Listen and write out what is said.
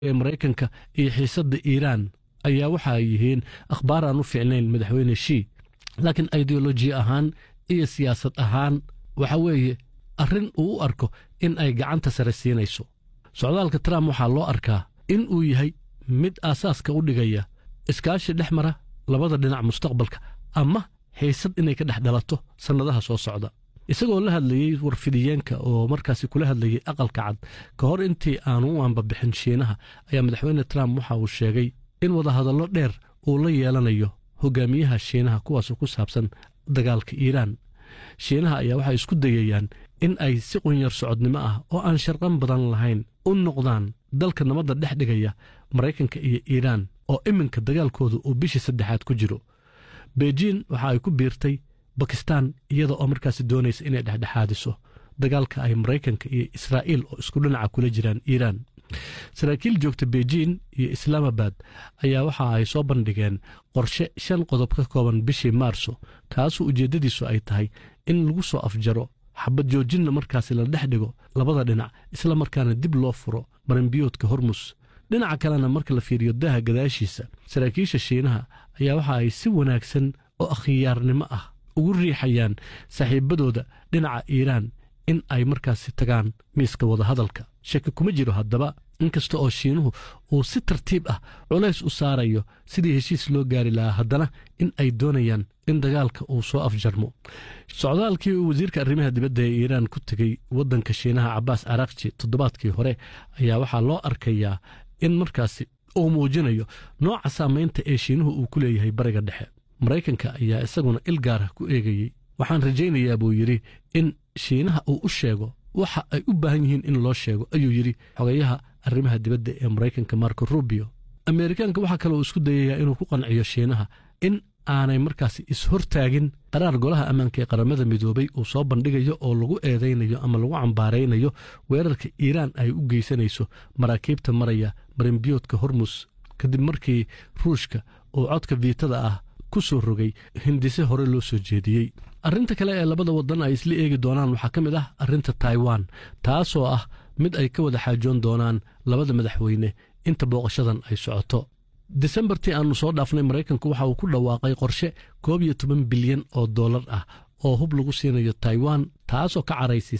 ee maraykanka iyo xiisadda iiraan ayaa waxa ay yihiin akhbaar aan u fiicnayn madaxweyne shii laakiin ideoloji ahaan iyo siyaasad ahaan waxa weeye arrin uu u arko in ay gacanta sare siinayso socdaalka trump waxaa loo arkaa in uu yahay mid aasaaska u dhigaya iskaashi dhex mara labada dhinac mustaqbalka ama xiisad inay ka dhex dhalato sannadaha soo socda isagoo la hadlayey warfidiyeenka oo markaasi kula hadlayey aqalka cad ka hor intii aanu u ambabixin shiinaha ayaa madaxweyne trump waxa uu sheegay in wadahadallo dheer uu la yeelanayo hogaamiyaha shiinaha kuwaasoo ku saabsan dagaalka iiraan shiinaha ayaa waxay isku dayayaan in ay si qunyar socodnimo ah oo aan sharqan badan lahayn u noqdaan dalka nabadda dhex dhigaya maraykanka iyo iiraan oo iminka dagaalkooda uu bishii saddexaad ku jiro beijin waxa ay ku biirtay bakistan iyada oo markaasi doonaysa inay dhexdhexaadiso dagaalka ay maraykanka iyo israa'iil oo isku dhinaca kula jiraan iiraan saraakiil joogta beijin iyo islaamabad ayaa waxa ay soo bandhigeen qorshe shan qodob ka kooban bishii maarso kaasoo ujeeddadiisu ay tahay in lagu soo afjaro xabad joojinna markaasi la dhex dhigo labada dhinac isla markaana dib loo furo marinbiyoodka hormus dhinaca kalena marka la fiiriyo daaha gadaashiisa saraakiisha shiinaha ayaa waxa ay si wanaagsan oo akhyaarnimo ah ugu riixayaan saaxiibadooda dhinaca iiraan in ay markaasi tagaan miiska wadahadalka shaki kuma jiro haddaba inkasta oo shiinuhu uu si tartiib ah culays u saarayo sidii heshiis loo gaari lahaa haddana in ay doonayaan in dagaalka uu soo afjarmo socdaalkii uu wasiirka arrimaha dibadda ee iiraan ku tegey waddanka shiinaha cabaas arakji toddobaadkii hore ayaa waxaa loo arkayaa in markaasi uu muujinayo nooca saamaynta ee shiinuhu uu ku leeyahay bariga dhexe maraykanka ayaa isaguna il gaarah ku eegayey waxaan rajaynayaa buu yidhi in shiinaha uu u sheego waxa ay u baahan yihiin in loo sheego ayuu yidhi xogayaha arrimaha dibadda ee maraykanka marco rubio ameerikaanka waxaa kaloo isku dayayaa inuu ku qanciyo shiinaha in aanay markaasi is-hortaagin qaraar golaha ammaanka ee qaramada midoobay uu soo bandhigayo oo lagu eedaynayo ama lagu cambaaraynayo weerarka iiraan ay u geysanayso maraakiibta maraya marinbiyoodka hormus kadib markii ruushka uu codka viitada ah ku soo rogay hindise hore loo soo jeediyey arrinta kale ee labada waddan ay isla eegi doonaan waxaa ka mid ah arrinta taiwan taasoo ah mid ay ka wada xaajoon doonaan labada madaxweyne inta booqashadan ay socoto disembartii aannu soo dhaafnay maraykanku waxa uu ku dhawaaqay qorshe koob iyo toban bilyan oo dollar ah oo hub lagu siinayo taiwan taasoo ka caraysiisay